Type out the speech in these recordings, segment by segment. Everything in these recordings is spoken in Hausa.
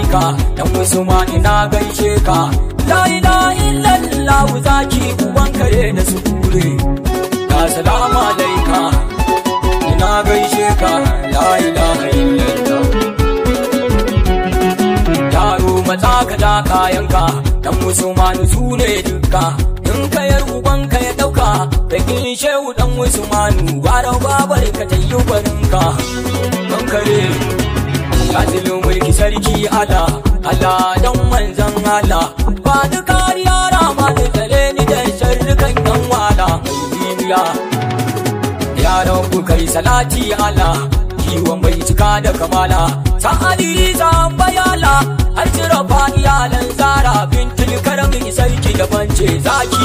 ka dan usmani na gaishe ka la ilaha illallah zaki uban kare da su kure assalamu alaika ina gaishe ka la ilaha illallah yaro matsa ka da kayanka dan musulmanu su ne dukka in ka yar ubanka ya dauka da kin shehu dan musulmanu gwara babar ka ta yi barinka don kare Azilin mulki sarki ala ala dan manzan ala ba ni kariya rama da tare ni da sharrukan yan wala mai bibiya yaran ku kai salati ala kiwon bai cika da kamala sa'ali zan bayala har cire fa iyalan zara bintul karamin sarki da bance zaki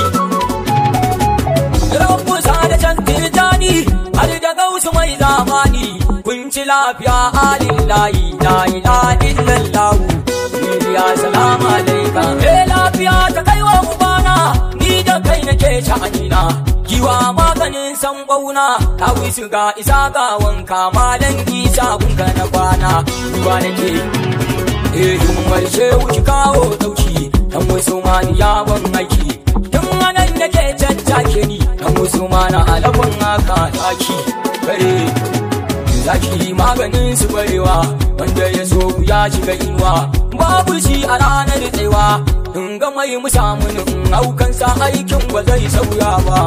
rabu da can tirjani har da gausu mai zamani kun ci lafiya alillahi la ilaha illallah ya salamu alaika eh lafiya ta kai wa ubana ni da kai nake sha'anina giwa maganin san bauna ta wisu ga isa ga wanka malan isa kunka na kwana ruwa nake eh in marshe wuki kawo dauki dan musulmani ya ban aiki tun anan nake caccake ni dan musulmana alafan haka zaki kare zaki maganin su barewa wanda ya so ya shiga inuwa babu shi a ranar tsewa in ga mai mu samu in haukansa aikin ba zai sauya ba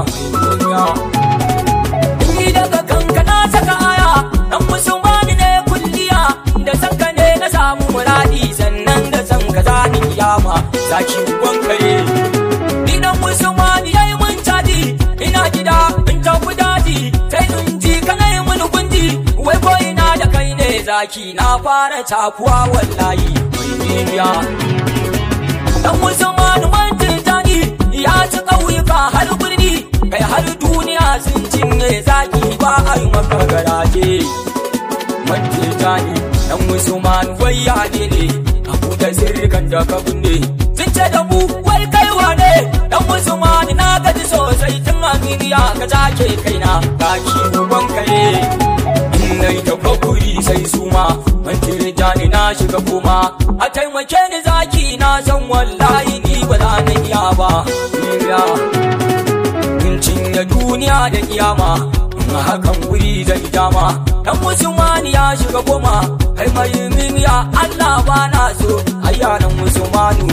ni daga kanka na saka aya dan musulmani ne kulliya da sanka ne na samu muradi sannan da san ka zani kiyama zaki uban kare ni dan musulmani yayi mun cadi ina gida in tafi daji sai in ji kana yi mun gundi wai ko ina da kai ne zaki na fara takuwa wallahi mai bibiya dan musulmani man tijani ya ci ƙauyuka har birni kai har duniya sun cinye zaki ba a yi maka garaje man tijani dan musulmani wai ya ne ne abu da sirrikan da ka binne sun ce da mu wai kai wane dan musulmani na gaji sosai tun aminiya ka take kaina zaki uban kare na yi tafakkuri sai suma man tirjani na shiga kuma a taimake ni zaki na san wallahi ni ba za na iya ba iya in cinye duniya da kiyama in hakan wuri zai dama dan musulmani ya shiga goma kai mai min ya Allah ba na so ayyanan musulmanu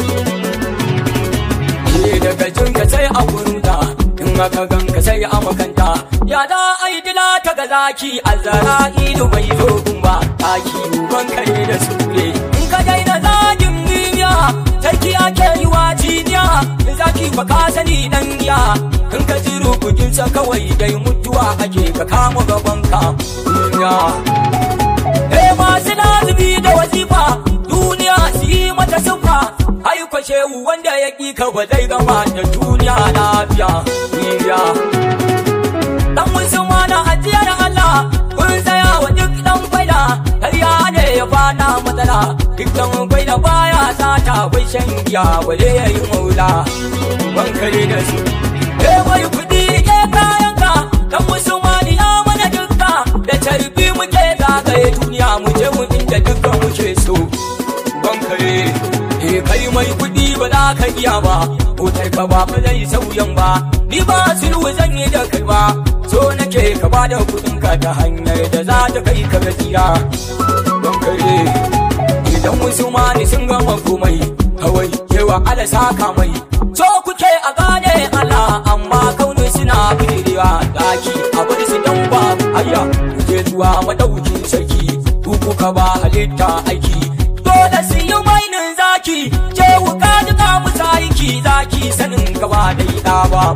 ke daga jinka sai a gurinta in aka ganka sai a makanta ya da ai dila ta ga zaki azara ido bai zo gumba taki uban kare da sure in ka daina zagin duniya sarki ake yi wa jiniya zaki ba ka sani dan giya in ka ji rubugin sa kawai dai mutuwa ake ka kama gaban ka duniya eh masu nazubi da wazifa duniya su yi mata sufa aiko shehu wanda ya ƙi ka ba zai gama da duniya lafiya duniya dan musulma na ajiyar Allah kun tsaya wa duk dan faida karya ne ya fada matsala duk dan faida baya sata bai shan giya wale ya yi maula ban kare da su eh mai kudi ke kayan ka dan musulma ni ya mana dukka da tarbi muke zagaye duniya mu je mu inda dukkan muke so ban kare eh kai mai kudi ba za ka iya ba motar ka ba ba zai sauyan ba ni ba sulhu zan yi da kai ba so nake ka ba da kudin ka ta hanyar da za ta kai ka gaskiya don kare idan musulmani sun gama komai kawai kewa ala saka mai so kuke a gane Allah amma kauni suna bidirewa daki a bar su dan ba ayya kuje zuwa madaukin sarki ku kuka ba halitta aiki dole su yi mainin zaki je wuka duka musa aiki zaki sanin gaba da ida ba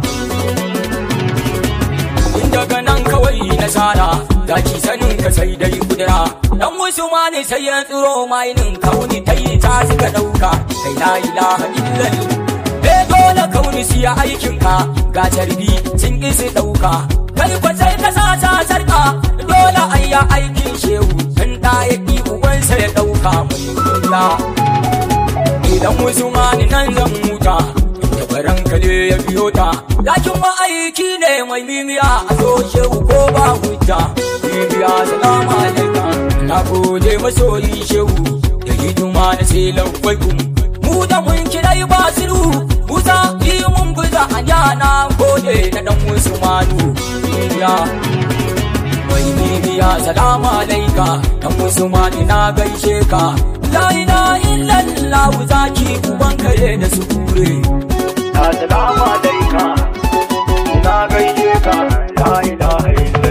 daga nan kawai nasara zaki sanin ka sai dai kudura dan wasu ma ne sai ya tsiro mainin kauni ta yi ta suka dauka kai la ilaha illallah eh dole kauni siya aikin ka ga tarbi sun ki su dauka kai kwa sai ka sa ta sarka dole ayya aikin shehu dan da ya ki ubansa ya dauka mai duniya idan wasu ma ne nan zan muta tabaran kale ya biyo ta Lakin ma'aiki ne mai mimiya a so shehu ko ba hujja Bibiya salamu alaikum Na gode masoyi shehu da hidima na sai lafai kun mu da mun kirai basiru musa yi mun buza a yana gode na dan usmanu ya mai bibiya salamu alaika dan usmanu na gaishe ka la ilaha illallah zaki uban kare da su kure Assalamu alaika, ina gaishe ka, la ilaha illallah.